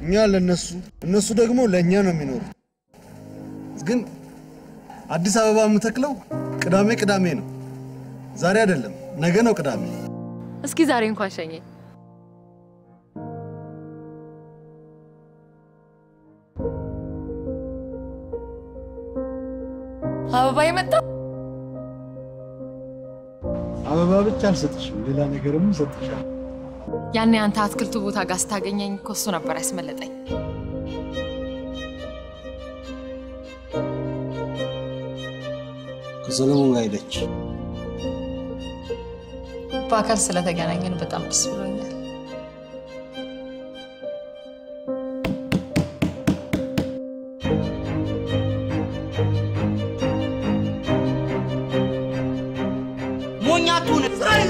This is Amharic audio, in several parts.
እኛ ለነሱ እነሱ ደግሞ ለእኛ ነው የሚኖሩት። ግን አዲስ አበባ የምተክለው ቅዳሜ ቅዳሜ ነው። ዛሬ አይደለም፣ ነገ ነው ቅዳሜ። እስኪ ዛሬ እንኳን ሸኘኝ። አበባ የመጣ አበባ ብቻ አልሰጥሽም፣ ሌላ ነገርም ሰጥሻል። ያኔ አንተ አትክልቱ ቦታ ጋር ስታገኘኝ እኮ እሱ ነበር ያስመለጠኝ። ከሰለሞን ጋር ሄደች። በአካል ስለተገናኘን በጣም ደስ ብሎኛል። ሞኛቱን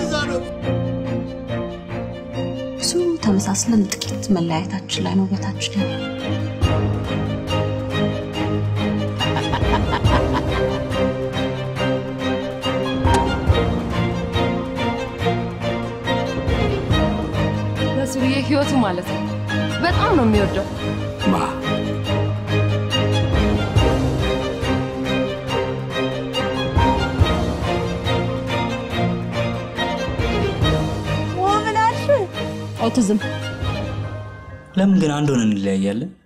ብዙ ተመሳስለን ጥቂት መለያየታችን ላይ ነው ውበታችን ያለው። ለሱርዬ ህይወቱ ማለት ነው። በጣም ነው የሚወደው። ማ ኦቲዝም ለምን ግን አንድ ሆነን እንለያያለን?